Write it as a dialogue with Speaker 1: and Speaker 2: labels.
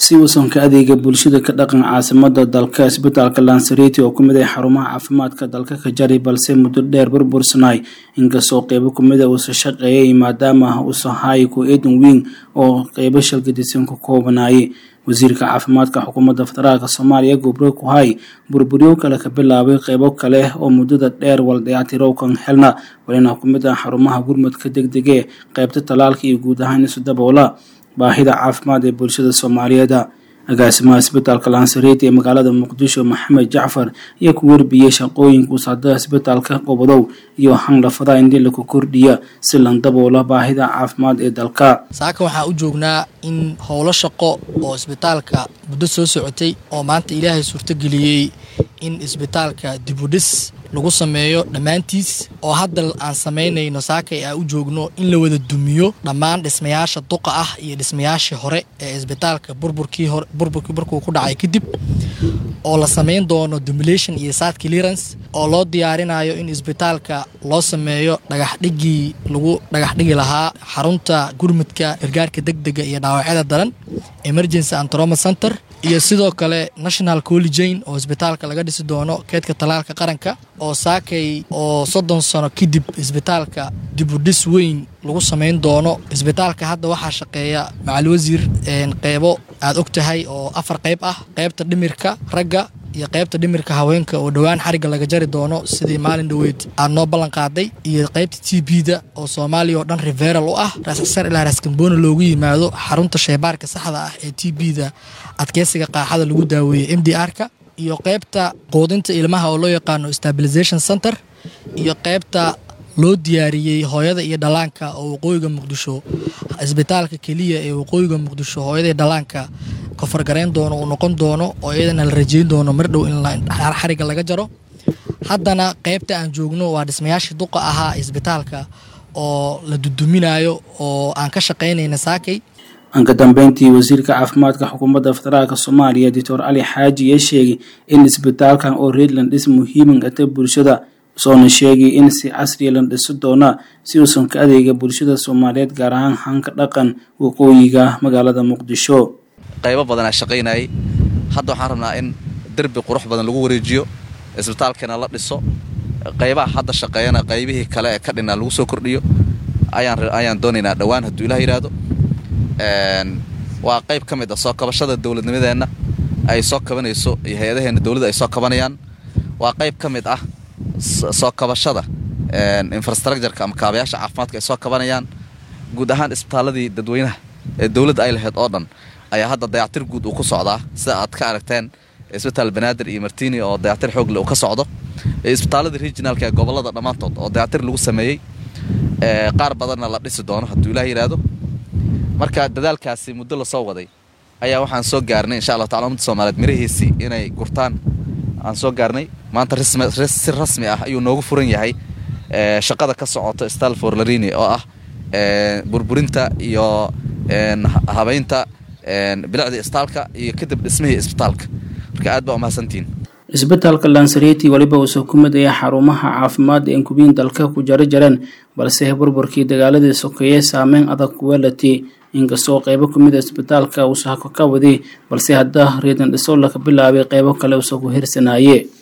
Speaker 1: si uusan ka adeega bulshada ka dhaqan caasimada dalka isbitaalka lansariti oo kumid ah xarumaha caafimaadka dalka ka jari balse muddo dheer burbursanay inkastoo qeybo kumida uusa shaqeeyay maadaama uusa hay ku eedan weyn oo qeybo shalgadisan ku koobanayay wasiirka caafimaadka xukuumadda federaalk soomaaliya gobro ku hay burburyo kale ka bilaabay qeybo kale oo muddada dheer waldayactirowkan helna walina kumid ah xarumaha gurmadka degdege qeybta talaalka iyo guud ahaan isu daboola baahida caafimaad ee bulshada soomaaliyeed agaasimaha isbitaalka lansareti ee magaalada muqdisho maxamed jacfar ayaa ku warbiyey shaqooyinka usaada isbitaalka qobodow iyo hanlafada indii laku kordhiya si lan daboola baahida caafimaad ee dalka
Speaker 2: saaka waxaan u joognaa in howlo shaqo oo isbitaalka muddo soo socotay oo maanta ilaahay suurtogeliyey in isbitaalka dibudhis lagu sameeyo dhammaantiis oo hadda aan samaynayno saakay aan u joogno in la wada dumiyo dhammaan dhismayaasha duqa ah iyo dhismayaashii hore ee isbitaalka burburkii hore burburkii markuu ku dhacay kadib oo la samayn doono demulation iyo side clearance oo loo diyaarinayo in isbitaalka loo sameeyo dhagaxdhigii lagu dhagaxdhigi lahaa xarunta gurmudka gargaarka degdega iyo dhaawacyada daran emergency and trauma center iyo sidoo kale national collegein oo isbitaalka laga dhisi doono keedka talaalka qaranka oo saakay oo soddon sano kadib isbitaalka dibudhis weyn lagu samayn doono isbitaalka hadda waxaa shaqeeya macal wasiir qeybo aad og tahay oo afar qeyb ah qeybta dhimirka ragga iyo qeybta dhimirka haweenka oo dhowaan xarigga laga jari doono sidii maalin dhoweyd aad noo ballan qaaday iyo qeybta t b da oo soomaaliya oo dhan riveral u ah raasxsar ilaa raaskamboona loogu yimaado xarunta sheybaarka saxda ah ee t b da adkeysiga qaaxada lagu daaweeyey m d r-ka iyo qeybta quudinta ilmaha oo loo yaqaano stabilization center iyo qeybta loo diyaariyey hooyada iyo dhallaanka oo waqooyiga muqdisho isbitaalka keliya ee waqooyiga muqdisho hooyada iyo dhallaanka kofargarayn doono uu noqon doono oo iyadana la rajeyn doono mar dhow in xariga laga jaro haddana qeybta aan joogno waa dhismayaashii duqa ahaa isbitaalka oo la duduminayo oo aan ka shaqaynayna saakay
Speaker 1: anka dambeyntii wasiirka caafimaadka xukuumadda federaalk soomaaliya doctor cali xaaji ayaa sheegay in isbitaalkan oo reedland dhis muhiiman ata bulshada soona sheegay in si casriya la dhisi doona si uusan ka adeega bulshada soomaaliyeed gaar ahaan hanka dhaqan waqooyiga magaalada muqdisho
Speaker 3: qaybo badanaa shaqaynayay hadda waxaan rabnaa in derbi qurux badan lagu wareejiyo isbitaalkana la dhiso qaybaha hadda shaqeeyana qaybihii kale ee ka dhinaa lagu soo kordhiyo ayaan doonaynaa dhowaan hadduu ilah yidhaahdo waa qayb ka mid ah soo kabashada dowladnimadeenna ay soo kabanayso iyo hay-adaheenna dowladda ay soo kabanayaan waa qayb ka mid ah soo kabashada infrastructureka ama kaabayaasha caafimaadka ay soo kabanayaan guud ahaan isbitaaladii dadweynaha ee dowladda ay lahayd oo dhan ayaa hadda dayactir guud uu ku socdaa sida aad ka aragteen isbitaal banaadir iyo martini oo dayactir xoogle uu ka socdo isbitaaladii regionaalka ee gobolada dhammaantood oo dayactir lagu sameeyey qaar badanna la dhisi doono hadduu ilaah yidhaahdo marka dadaalkaasi muddo lasoo waday ayaa waxaan soo gaarnay insha allah tacala ummadda soomaaliyeed mirahiisii inay gurtaan aan soo gaarnay maanta si rasmi ah ayuu noogu furan yahay shaqada ka socoto stalfor larini oo ah burburinta iyo habaynta bilicdii isbitaalka iyo kadib dhismihii isbitaalka marka aad baa umahadsantihiin
Speaker 1: isbitaalka lansareti weliba uusa ku mid ayaa xarumaha caafimaad ee kubiin dalka ku jaro jareen balse burburkii dagaaladii sokeeye saameyn adag kuweelati inkastoo qeybo kumid a isbitaalka uusa ka waday balse hadda reedan dhiso laka bilaabay qeybo kale uusa ku hirsanaye